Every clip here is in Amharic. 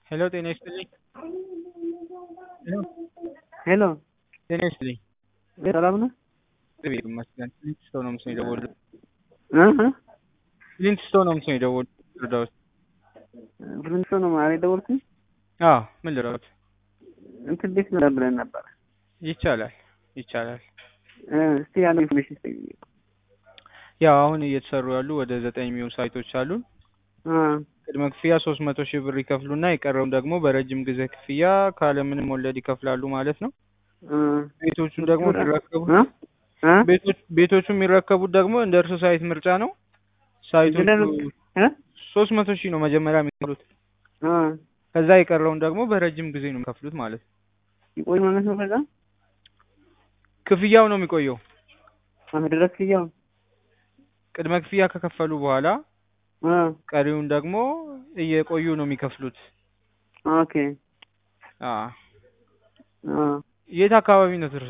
ሄሎ ጤና ይስጥልኝ። ሄሎ ሄሎ ጤና ይስጥልኝ። ሰላም ነው? እግዚአብሔር ይመስገን። ፍሊንት ስቶን ነው ምስል የደወሉት። እ እ ፍሊንት ስቶን ነው ምስል የደወሉት። ልርዳዎት? ፍሪንቶ ነው ማለት ደወልኩኝ። አዎ ምን ልረዳዎት? እንትን ቤት ነው ብለን ነበር። ይቻላል ይቻላል። እ እስቲ ያለው ኢንፎርሜሽን ስጠኝ። ያው አሁን እየተሰሩ ያሉ ወደ ዘጠኝ የሚሆኑ ሳይቶች አሉን። አ ቅድመ ክፍያ ሶስት መቶ ሺህ ብር ይከፍሉና የቀረውን ደግሞ በረጅም ጊዜ ክፍያ ካለምንም ወለድ ይከፍላሉ ማለት ነው። አ ቤቶቹን ደግሞ የሚረከቡ እ እ ቤቶች ቤቶቹ የሚረከቡት ደግሞ እንደ እርሱ ሳይት ምርጫ ነው። ሳይቶቹ እ ሶስት መቶ ሺህ ነው መጀመሪያ የሚከፍሉት። አ ከዛ የቀረውን ደግሞ በረጅም ጊዜ ነው የሚከፍሉት ማለት ነው። ይቆይ ማለት ነው። ከዛ ክፍያው ነው የሚቆየው። አሁን ድረስ ክያው ቅድመ ክፍያ ከከፈሉ በኋላ አ ቀሪውን ደግሞ እየቆዩ ነው የሚከፍሉት። ኦኬ አ አ የት አካባቢ ነው እርሶ?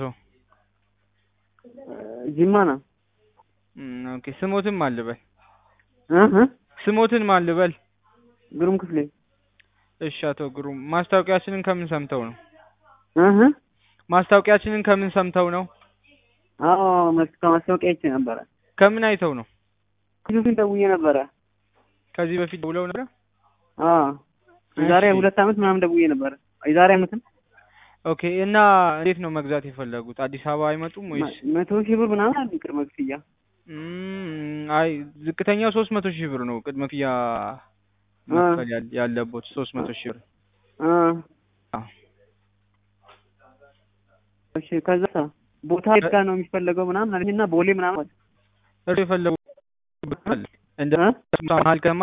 ጅማ ነው። እም፣ ኦኬ ስሞትን ማን ልበል? እ እ ስሞትን ማን ልበል? ግሩም ክፍሌ እሺ አቶ ግሩም ማስታወቂያችንን ከምን ሰምተው ነው? እ እ ማስታወቂያችንን ከምን ሰምተው ነው? አዎ መስካ ማስታወቂያ አይቼ ነበረ። ከምን አይተው ነው? ብዙ ፊት ደውዬ ነበረ። ከዚህ በፊት ደውለው ነበር? አ የዛሬ እሺ። ሁለት ዓመት ምናምን ደውዬ ነበረ። የዛሬ ዓመትም ኦኬ እና እንዴት ነው መግዛት የፈለጉት? አዲስ አበባ አይመጡም ወይስ? መቶ ሺህ ብር ምናምን አለ ቅድመ ክፍያ። እም፣ አይ ዝቅተኛው ሶስት መቶ ሺህ ብር ነው ቅድመ ክፍያ መክፈል ያለ- ያለቦት ሶስት መቶ ሺህ ብር። አ አዎ። እሺ ከዛ ቦታ የት ጋር ነው የሚፈለገው ምናምን አለኝና ቦሌ ምናምን እርሶ የፈለጉት እንደ እ መሀል ከተማ